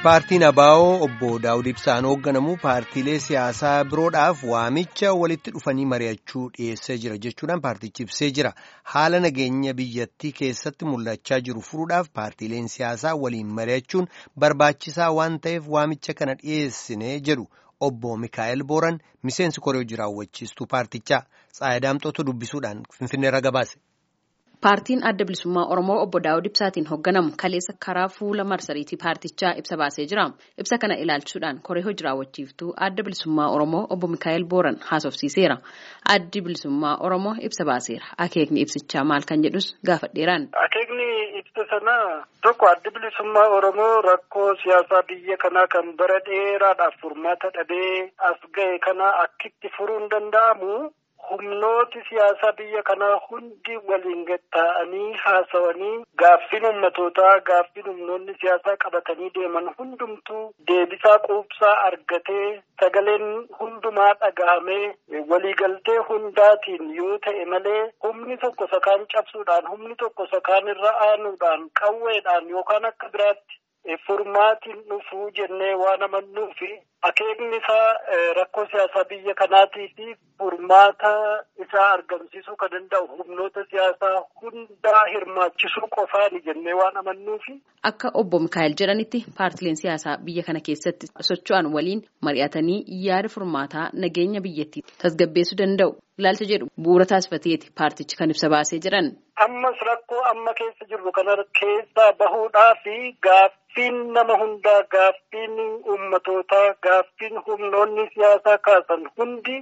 Paartiin Abaa'oo obbo Daawud Ibsaan hoogganamu paartiilee siyaasaa biroodhaaf waamicha walitti dhufanii mari'achuu dhiyeessee jira jechuudhaan paartichi ibsee jira. Haala nageenya biyyattii keessatti mul'achaa jiru furuudhaaf paartiileen siyaasaa waliin mari'achuun barbaachisaa waan ta'eef waamicha kana dhiyeessine jedhu obbo Mikaa'el Booran miseensi koree jiraawwachiistuu paartichaa Tsaayadaamxootu dubbisuudhaan Finfinneerra gabaase. Paartiin adda bilisummaa Oromoo obbo Daawud Ibsaatiin hoogganamu kaleessa karaa fuula marsariitii paartichaa ibsa baasee jira. Ibsa kana ilaalchuudhaan koree hojii raawwachiiftuu adda bilisummaa Oromoo obbo Mikaa'el Booran haasofsiiseera. Addi bilisummaa Oromoo ibsa baaseera. Akeekni ibsichaa maal kan jedhus gaafadheeraan. Akeekni ibsa sanaa tokko addi bilisummaa Oromoo rakkoo siyaasaa biyya kanaa kan bara dheeraadhaaf furmaata dhabee as ga'e kana akkitti furuun danda'amu. humnooti siyaasaa biyya kanaa hundi waliin gatta'anii haasawanii gaaffiin ummatootaa gaaffiin humnoonni siyaasaa qabatanii deeman hundumtuu deebisaa quubsaa argatee sagaleen hundumaa dhagahamee waliigaltee hundaatiin yoo ta'e malee humni tokko sakaan cabsuudhaan humni tokko sakaan irra aanuudhaan qawweedhaan yookaan akka biraatti furmaatiin dhufuu jennee waan amannuufi akeekni isaa rakkoo siyaasaa biyya kanaatii fi furmaata isaa argamsiisuu kan danda'u humnoota siyaasaa hundaa hirmaachisuu qofaani jennee waan amannuufi. Akka obbo Mikaa'el jedhanitti paartileen siyaasaa biyya kana keessatti socho'an waliin mari'atanii yaada furmaataa nageenya biyyattii tasgabbeessuu danda'u. Ilaalcha jedhu bu'uura taasifateeti paartichi kan ibsa baasee jiran. Ammas rakkoo amma keessa jirru kana keessaa bahuudhaa fi gaaffiin nama hundaa gaaffiin ummatootaa gaaffiin humnoonni siyaasaa kaasan hundi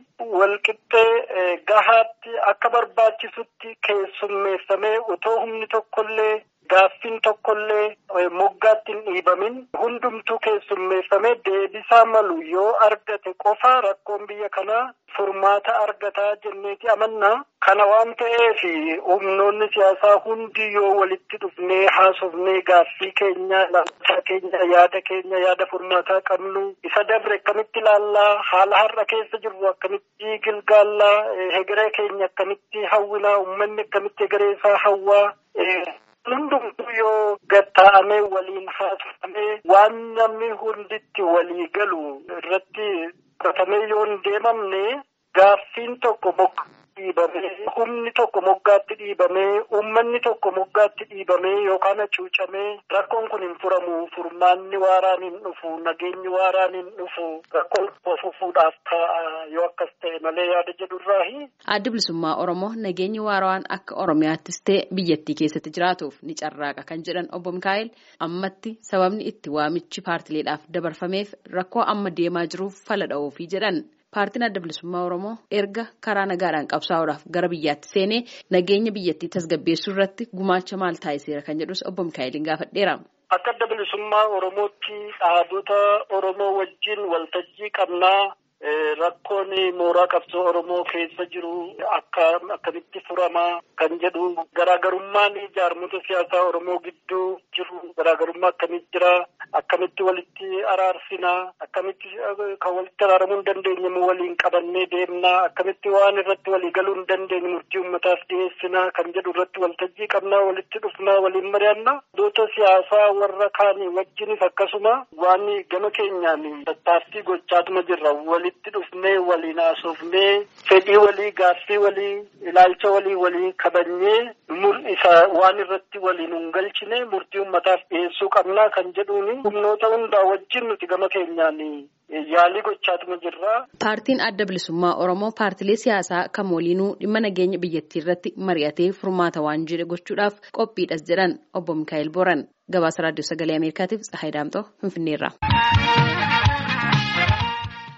walqixxee gahaatti akka barbaachisutti keessummeessamee otoo humni tokkollee gaaffiin tokkollee moggaatti hin dhiibamin hundumtuu keessummeessamee deebisaa malu yoo argate qofa rakkoon biyya kanaa furmaata argataa jenneeti amannaa. Kana waan ta'eef humnoonni siyaasaa hundi yoo walitti dhufnee haasofnee gaaffii keenya ilaalchaa keenya yaada keenya yaada furmaataa qabnu isa dabre akkamitti ilaallaa haala har'a keessa jirru akkamitti gilgaallaa hegeree keenya akkamitti hawwinaa uummanni akkamitti hegeree isaa hawwaa. Hundumtuu yoo gatta'amee waliin haasofamee waan namni hunditti walii galu irratti qabatamee yoo hin deemamne gaaffiin tokko moggaatti dhiibamee humni tokko moggaatti dhiibamee uummanni tokko moggaatti dhiibamee yookaan hacuucamee rakkoon kun hin furamu furmaanni waaraan hin dhufu nageenyi waaraan hin dhufu rakkoon fufuudhaaf ta'a yoo akkas ta'e malee yaada jedhurraahi. Addi bilisummaa Oromoo nageenyi waaraan akka Oromiyaattis ta'e biyyattii keessatti jiraatuuf ni carraaqa kan jedhan obbo Mikaa'el ammatti sababni itti waamichi paartileedhaaf dabarfameef rakkoo amma deemaa jiruuf fala dha'uufi jedhan. Paartiin adda bilisummaa Oromoo erga karaa nagaadhaan qabsaa'uudhaaf gara biyyaatti seenee nageenya biyyattii tasgabbeessuu irratti gumaacha maal taasiseera kan jedhus obbo Mikaa'eliin gaafadheera. Akka adda bilisummaa Oromootti dhaabota Oromoo wajjin waltajjii qabnaa. Rakkoon mooraa qabsoo Oromoo keessa jiru akka akkamitti furamaa kan jedhu garaagarummaan jaarmota siyaasaa Oromoo gidduu jiru garaagarummaa akkamitti jira akkamitti walitti araarsinaa akkamitti kan walitti araaramuu hin dandeenye waliin qabannee deemnaa akkamitti waan irratti walii galuu hin dandeenye murtii uummataaf dhiyeessinaa kan jedhu irratti waltajjii qabnaa walitti dhufnaa waliin mari'annaa dhaabota siyaasaa warra kaanii wajjinis akkasuma waan gama keenyaan tattaaffii gochaatuma jirra walitti dhufnee waliin haasofnee fedhii walii gaaffii walii ilaalcha walii walii kabajnee mul'isa waan irratti waliin hin galchine murtii uummataaf dhiyeessuu qabnaa kan jedhuuni humnoota hundaa wajjin nuti gama keenyaan yaalii gochaatuma jirra. Paartiin adda bilisummaa Oromoo paartilee siyaasaa kam waliinuu dhimma nageenya biyyattii irratti mari'atee furmaata waan jedhe gochuudhaaf qophiidhas jedhan obbo Mikaa'el Boran gabaasa raadiyoo sagalee Ameerikaatiif Tsahaay Daamxoo Finfinneerra.